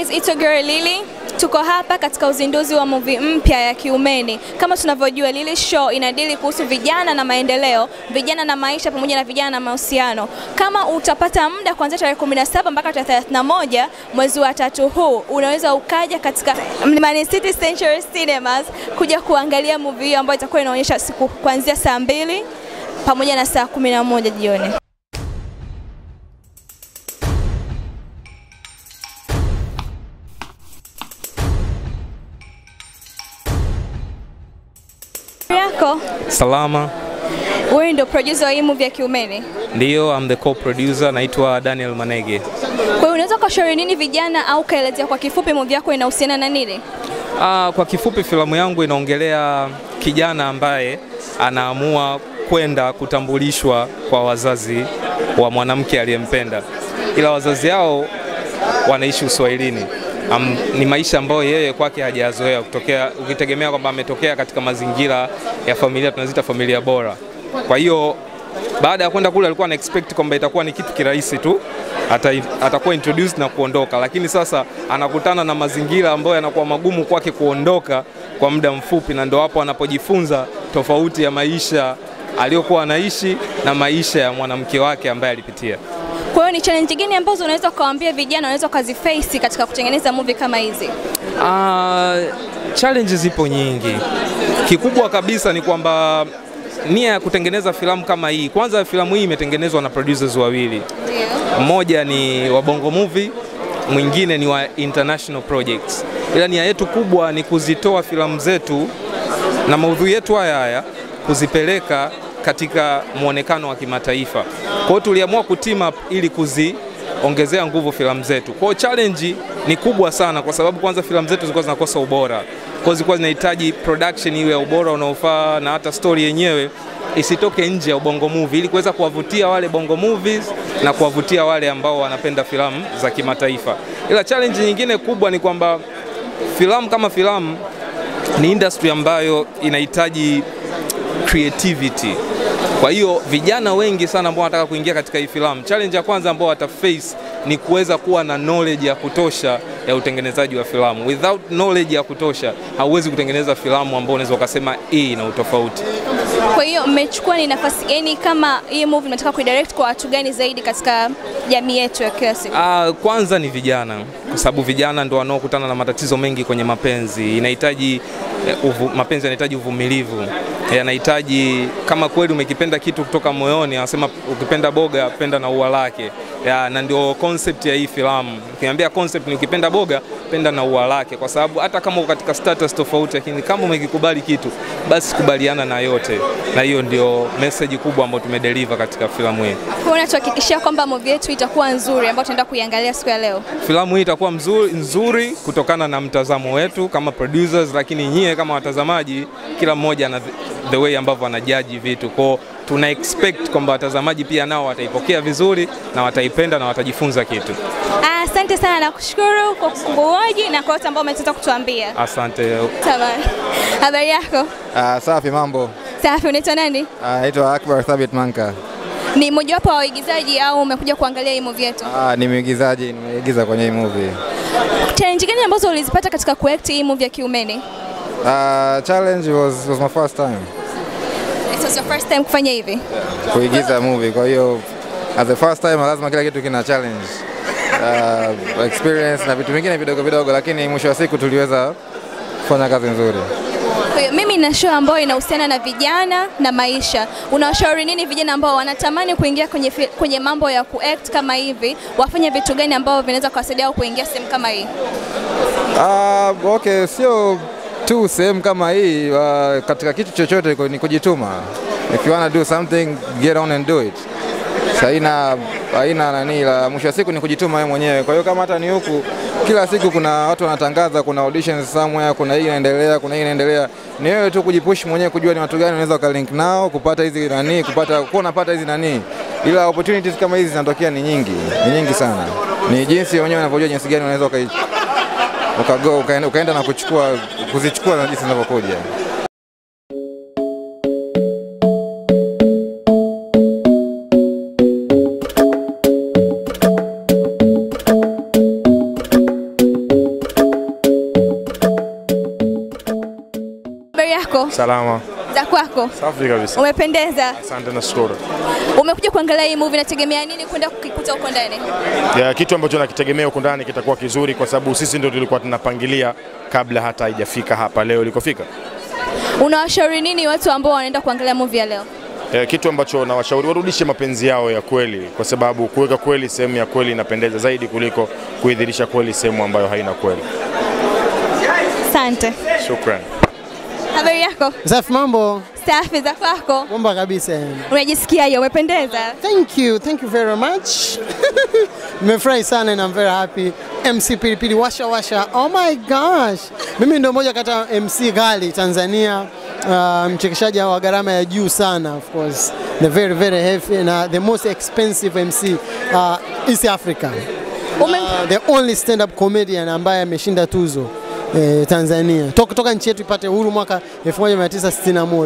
guys, it's your girl Lily. Tuko hapa katika uzinduzi wa movie mpya ya Kiumeni. Kama tunavyojua, Lily Show inadili kuhusu vijana na maendeleo, vijana na maisha, pamoja na vijana na mahusiano. Kama utapata muda kuanzia tarehe 17 mpaka tarehe 31 mwezi wa tatu huu, unaweza ukaja katika Mlimani City Century Cinemas kuja kuangalia movie hiyo ambayo itakuwa inaonyesha siku kuanzia saa mbili pamoja na saa 11 jioni. yako Salama. wewe ndio producer wa hii movie ya Kiumeni. Ndiyo, I'm the co-producer, naitwa Daniel Manege. Kwa hiyo unaweza ukashauri nini vijana au kaelezea kwa kifupi movie yako inahusiana na nini? Ah, kwa kifupi filamu yangu inaongelea kijana ambaye anaamua kwenda kutambulishwa kwa wazazi wa mwanamke aliyempenda, ila wazazi hao wanaishi Uswahilini. Am, ni maisha ambayo yeye kwake hajayazoea kutokea, ukitegemea kwamba ametokea katika mazingira ya familia tunaziita familia bora. Kwa hiyo baada ya kwenda kule alikuwa ana expect kwamba itakuwa ni kitu kirahisi tu ata, atakuwa introduced na kuondoka, lakini sasa anakutana na mazingira ambayo yanakuwa magumu kwake kuondoka kwa muda mfupi, na ndo hapo anapojifunza tofauti ya maisha aliyokuwa anaishi na maisha ya mwanamke wake ambaye alipitia. Kwa hiyo ni challenge gani ambazo unaweza ukawaambia vijana wanaweza ukaziface katika kutengeneza movie kama hizi? Ah, challenges zipo nyingi. Kikubwa kabisa ni kwamba nia ya kutengeneza filamu kama hii, kwanza filamu hii imetengenezwa na producers wawili, mmoja ni wa Bongo Movie, mwingine ni wa International Projects, ila nia yetu kubwa ni kuzitoa filamu zetu na maudhui yetu haya haya kuzipeleka katika mwonekano wa kimataifa. Kwa hiyo tuliamua kuteam up ili kuziongezea nguvu filamu zetu. Kwa hiyo challenge ni kubwa sana, kwa sababu kwanza filamu zetu zilikuwa zinakosa ubora, kwa hiyo zilikuwa zinahitaji production iwe ya ubora unaofaa na hata story yenyewe isitoke nje ya ubongo movie ili kuweza kuwavutia wale bongo movies na kuwavutia wale ambao wanapenda filamu za kimataifa. Ila challenge nyingine kubwa ni kwamba filamu kama filamu ni industry ambayo inahitaji creativity. Kwa hiyo vijana wengi sana ambao wanataka kuingia katika hii filamu, challenge ya kwanza ambao wataface ni kuweza kuwa na knowledge ya kutosha ya utengenezaji wa filamu. Without knowledge ya kutosha, hauwezi kutengeneza filamu ambao unaweza ukasema hii ina utofauti. Kwa hiyo mmechukua ni nafasi gani, kama hii movie mnataka kuidirect kwa watu gani zaidi katika jamii yetu ya kila siku? Ah, kwanza ni vijana, kwa sababu vijana ndo wanaokutana na matatizo mengi kwenye mapenzi. Inahitaji eh, uvu, mapenzi yanahitaji uvumilivu, yanahitaji kama kweli umekipenda kitu kutoka moyoni, anasema ukipenda boga penda na ua lake ya, na ndio concept ya hii filamu. Ukiambia concept ni ukipenda boga penda na ua lake, kwa sababu hata kama uko katika status tofauti, lakini kama umekikubali kitu basi kubaliana na yote, na hiyo ndio message kubwa ambayo tumedeliver katika filamu hii. Kwa hiyo unatuhakikishia kwamba movie yetu itakuwa nzuri ambayo tunaenda kuiangalia siku ya leo? Filamu hii itakuwa mzuri, nzuri kutokana na mtazamo wetu kama producers, lakini nyie kama watazamaji, kila mmoja na the way ambavyo anajaji vitu kwao. Tuna expect kwamba watazamaji pia nao wataipokea vizuri na wataipenda na watajifunza kitu. Ah, Asante sana na kushukuru kwa kukuoji na kwa wote ambao umetaka kutuambia. Asante. Tamam. Habari yako? Ah, safi mambo. Safi, unaitwa nani? Ah, Naitwa Akbar Thabit Manka. Ni mojawapo wa waigizaji au umekuja kuangalia hii movie yetu? Ah, ni mwigizaji, nimeigiza kwenye hii movie. Challenge gani ambazo ulizipata katika kuact hii movie ya Kiumeni? Ah, challenge was, was my first time It was your first time kufanya hivi? kuigiza movie, kwa hiyo as the first time lazima kila kitu kina challenge. Uh, experience na vitu vingine vidogo vidogo, lakini mwisho wa siku tuliweza kufanya kazi nzuri. Kwa hiyo mimi na show ambayo inahusiana na vijana na maisha. Unawashauri nini vijana ambao wanatamani kuingia kwenye, fi- kwenye mambo ya kuact kama hivi? Wafanye vitu gani ambavyo vinaweza kuwasaidia au kuingia sehemu kama hii? Ah, okay, sio tu sehemu kama hii uh, katika kitu chochote ku- ni kujituma. If you wanna do something, get on and do it. So, haina haina nani la mwisho wa siku ni kujituma wewe mwenyewe. Kwa hiyo kama hata ni huku kila siku kuna watu wanatangaza, kuna auditions somewhere, kuna hii inaendelea, kuna hii inaendelea. Ni wewe tu kujipush mwenyewe kujua ni watu gani unaweza ukalink nao kupata hizi nani, kupata kuwa unapata hizi nani. Ila opportunities kama hizi zinatokea ni nyingi, ni nyingi sana. Ni jinsi wenyewe unavyojua jinsi gani unaweza ukai ukago ukaenda, ukaenda na kuchukua kuzichukua na jinsi zinavyokuja. Salama. Za kwako? Safi kabisa. Umependeza. Asante na shukuru. Umekuja kuangalia hii movie, nategemea nini kwenda kukikuta huko ndani? Ya, kitu ambacho nakitegemea huku ndani kitakuwa kizuri kwa sababu sisi ndio tulikuwa tunapangilia kabla hata haijafika hapa leo ilikofika. Unawashauri nini watu ambao wanaenda kuangalia movie ya leo? E, kitu ambacho nawashauri warudishe mapenzi yao ya kweli, kwa sababu kuweka kweli sehemu ya kweli inapendeza zaidi kuliko kuidhirisha kweli sehemu ambayo haina kweli. Asante. Shukran. Habari yako? Safi, mambo Safi. Za kwako? bomba kabisa. Unajisikiaje? Umependeza. Thank you, thank you very much. Nimefurahi sana and I'm very happy. MC Pilipili washa washa. Oh my gosh. Mimi ndio moja kati ya MC ghali Tanzania. Uh, mchekeshaji wa gharama ya juu sana of course. The very very heavy na the most expensive MC uh, East Africa. Ume... Uh, the only stand up comedian ambaye ameshinda tuzo eh, Tanzania. Toka toka nchi yetu ipate uhuru mwaka 1961.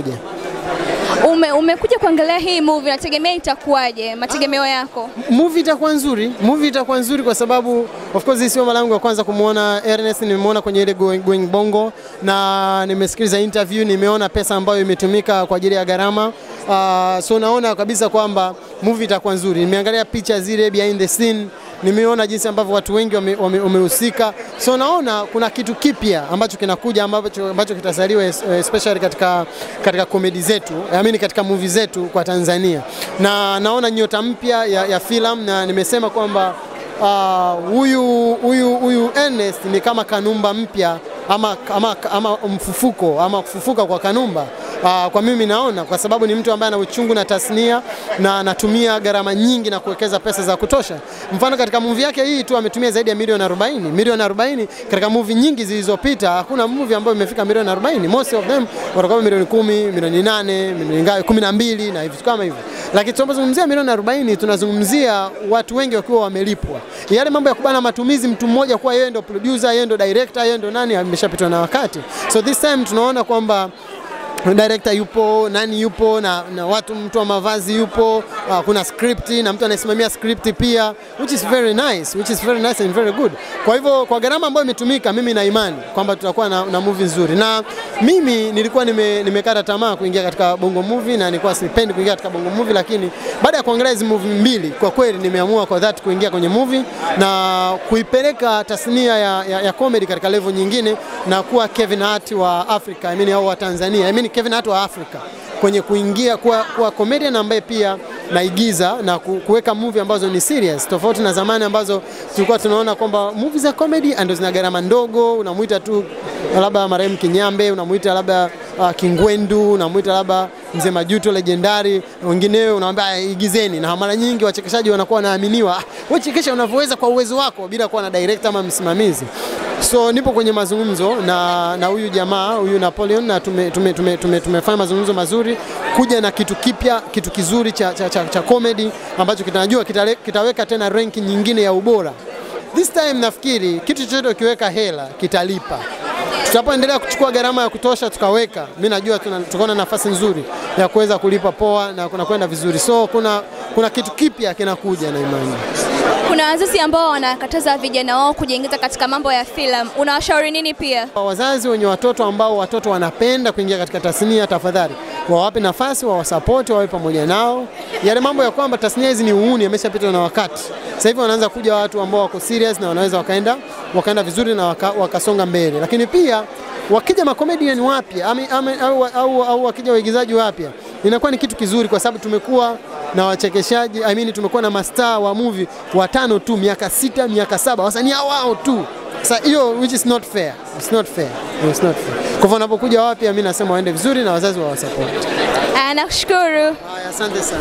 Ume, umekuja kuangalia hii movie, nategemea itakuwaje? Mategemeo yako? movie itakuwa nzuri, movie itakuwa nzuri kwa sababu of course hii sio mara yangu ya kwanza kumwona Ernest. Nimemwona kwenye ile Going, Going Bongo na nimesikiliza interview, nimeona pesa ambayo imetumika kwa ajili ya gharama uh, so naona kabisa kwamba movie itakuwa nzuri. Nimeangalia picha zile behind the scene nimeona jinsi ambavyo watu wengi wamehusika wame, wamehusika. so naona kuna kitu kipya ambacho kinakuja ambacho, ambacho kitasaliwa es- especially katika, katika komedi zetu I mean katika movie zetu kwa Tanzania, na naona nyota mpya ya, ya filamu na nimesema kwamba ah, huyu huyu huyu Ernest ni kama Kanumba mpya ama, ama, ama mfufuko ama kufufuka kwa Kanumba. Uh, kwa mimi naona kwa sababu ni mtu ambaye ana uchungu na tasnia na anatumia gharama nyingi na kuwekeza pesa za kutosha. Mfano katika movie yake hii tu ametumia zaidi ya milioni 40. Milioni 40 katika movie nyingi zilizopita hakuna movie ambayo imefika milioni 40. Most of them watakuwa milioni 10, milioni 8, milioni ngapi 12 na vitu kama hivyo. Lakini tunapozungumzia milioni 40 tunazungumzia watu wengi wakiwa wamelipwa. Yale mambo ya kubana matumizi mtu mmoja kuwa yeye ndo producer, yeye ndo director, yeye ndo nani ameshapitwa na wakati. So this time tunaona kwamba director yupo, nani yupo na, na watu mtu wa mavazi yupo, uh, kuna script na mtu anayesimamia script pia which is very nice, which is very nice and very good. Kwa hivyo kwa gharama ambayo imetumika, mimi na imani kwamba tutakuwa na, na movie nzuri, na mimi nilikuwa nime, nimekata tamaa kuingia katika bongo movie na nilikuwa sipendi kuingia katika bongo movie, lakini baada ya kuangalia hizi movie mbili, kwa kweli nimeamua kwa dhati kuingia kwenye movie na kuipeleka tasnia ya, ya, ya comedy katika level nyingine na kuwa Kevin Hart wa Africa, I mean, au wa Tanzania, I mean, Kevin Hart wa Africa kwenye kuingia kuwa, kuwa comedian ambaye pia naigiza na ku- kuweka movie ambazo ni serious, tofauti na zamani ambazo tulikuwa tunaona kwamba movie za comedy ndio zina gharama ndogo, unamuita tu labda marehemu Kinyambe, unamuita labda uh, Kingwendu, unamuita labda Mzee Majuto legendari, wengineo unamwambia "Ah, igizeni, na mara nyingi wachekeshaji wanakuwa wanaaminiwa, "Ah, wewe chekesha unavyoweza kwa uwezo wako bila kuwa na director ama msimamizi. So nipo kwenye mazungumzo na na huyu jamaa huyu Napoleon na tume, tume, tume, tume, tumefanya mazungumzo mazuri kuja na kitu kipya kitu kizuri cha, cha, cha, cha comedy ambacho kitanajua kitale, kitaweka tena ranki nyingine ya ubora. This time nafikiri kitu chochote ukiweka hela kitalipa. Tutapoendelea kuchukua gharama ya kutosha tukaweka, mi najua tuna- tutakuwa na nafasi nzuri ya kuweza kulipa poa na kuna kwenda vizuri. So kuna, kuna kitu kipya kinakuja na imani. Kuna wazazi ambao wanakataza vijana wao kujiingiza katika mambo ya filamu, unawashauri nini pia? Kwa wazazi wenye watoto ambao watoto wanapenda kuingia katika tasnia, tafadhali wawape nafasi, wawasapoti, wawe pamoja nao. Yale mambo ya kwamba tasnia hizi ni uhuni yameshapitwa na wakati. Sasa hivi wanaanza kuja watu ambao wako serious na wanaweza wakaenda wakaenda vizuri na waka, wakasonga mbele, lakini pia wakija makomedian wapya ami- ami- au, au, au wakija waigizaji wapya inakuwa ni kitu kizuri, kwa sababu tumekuwa na wachekeshaji I mean, tumekuwa na mastaa wa movie watano tu miaka sita miaka saba wasanii hao wao tu sasa hiyo which is not fair. It's not fair. It's not fair. Kwa hivyo wanapokuja wapya mimi nasema waende vizuri na wazazi wawasupport. Ah, Nakushukuru. Haya, asante sana.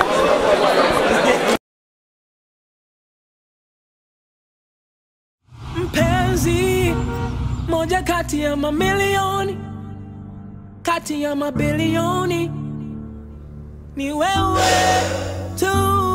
mpenzi moja kati ya mamilioni kati ya mabilioni ni wewe tu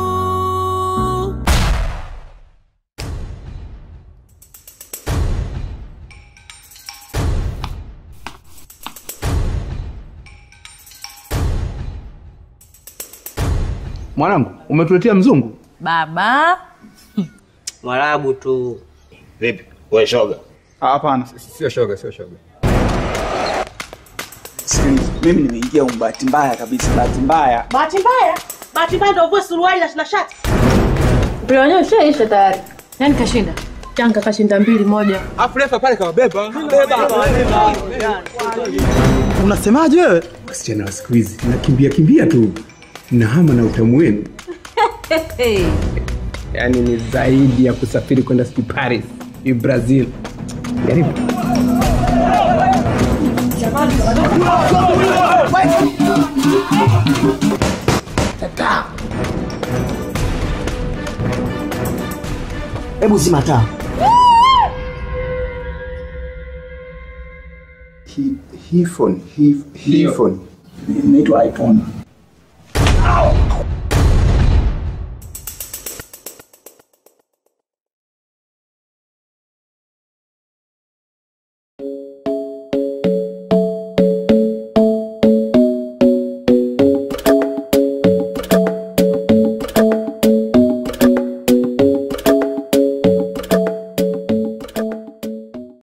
Mwanangu, umetuletea mzungu? Baba, Mwarabu tu. Vipi? Wewe shoga? Ah, Hapana. Sio shoga, sio shoga. Sikiliza. Mimi nimeingia humu bahati mbaya kabisa, bahati mbaya. Bahati mbaya, bahati mbaya ndio uvue suruali na na shati. Mpira wenyewe ushaisha tayari. Nani kashinda? Yanga kashinda mbili moja. Afu refa pale kawabeba. Unasemaje wewe? Wasichana wa siku hizi nakimbia kimbia tu na hama na utamu wenu, yaani ni zaidi ya kusafiri kwenda sijui Paris, sijui Brazil. Jaribu. Hebu zima taa. Hii hii phone, hii hii phone Inaitwa iPhone.